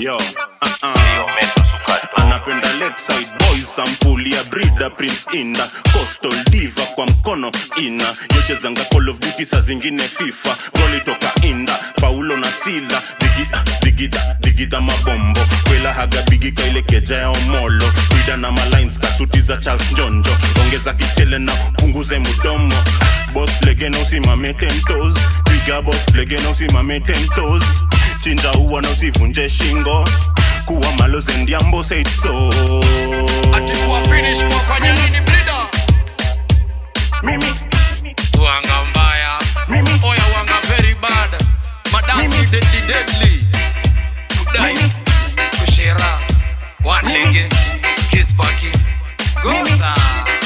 yo uh-uh. anapenda lakeside boys sampuli ya brida prince inda coastal diva kwa mkono ina yochezanga call of duty saa zingine fifa goli toka inda paulo na sila digida digida digida mabombo kwela haga bigika ile keja ya omolo brida na malines kasuti za charles njonjo ongeza kichele na punguze mudomo bos legena usimame tentos piga bos legena usimame tentos chinja uwa na usivunje shingo kuwa maloze ndiambo said so ati kuwa finish kuwafanya nini blida mimi wanga mbaya Mimi. oya wanga very bad madansi Mimi. deadly deadly kudai Mimi. kushera wanlege kispaki goza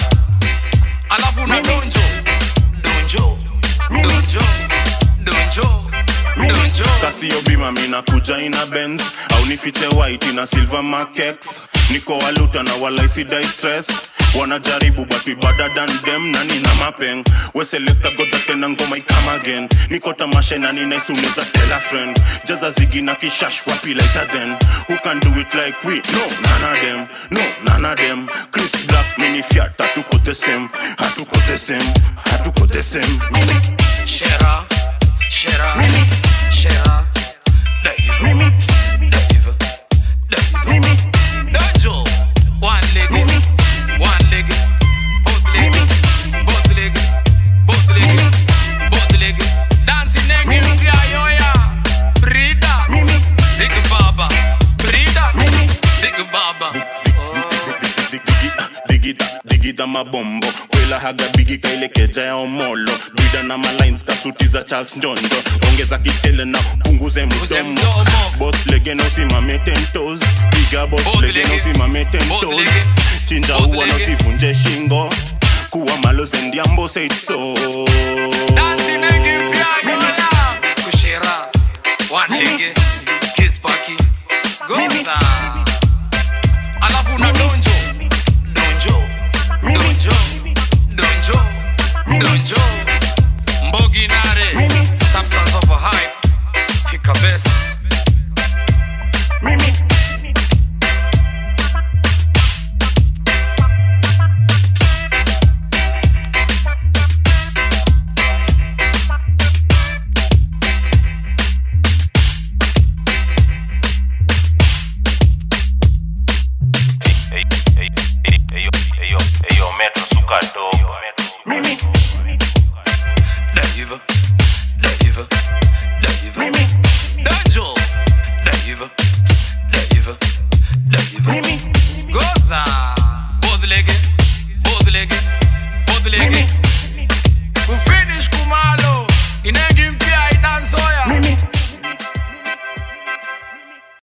alafu na donjo donjo donjo donjo donjo kasio bima mina kuja ina benz au nifiche white na silver makex niko waluta na walaisidai stress wanajaribu but we better than them na nina mapeng weselekta goda tena ngoma ikama again niko tamasha na ninaisuneza tela friend jaza zigi na kishash wapi later then who can do it like we no none of them no none of them chris black mini fiat hatuko the same hatuko the same hatuko the same Shera, Shera, Mimi. Shera, Dave, Mimi. Dave, Dave, Mimi. Dojo, one leg, Mimi. one leg, both leg, Mimi. both leg, both leg, both leg, dancing negi Mimi. mpya yoya, Brida, Mimi. Big Baba, Brida, Mimi. Big Baba. digida digida digida mabombo kwela haga bigika ile keja ya omolo bida na malines kasuti za charles njonjo ongeza kichele na punguze Punguze mdomo mdomo. bot legeno simame tentos piga bot Both legeno lege. simame Both tentos lege. chinja Both uwa lege. nosivunje shingo kuwa maloze ndiambo said so Dancing negi mpya yoya, Kushera, one leg, Kispaki, Goza. alafu na donjo donjo donjo donjo donjo mbogi nare substance of a hype fika best Mimi. Eyo metro suka dogo Mimi. Dave Dave Dave Mimi. donjo Dave Dave Dave Mimi. Goza both leg both leg both leg Mimi.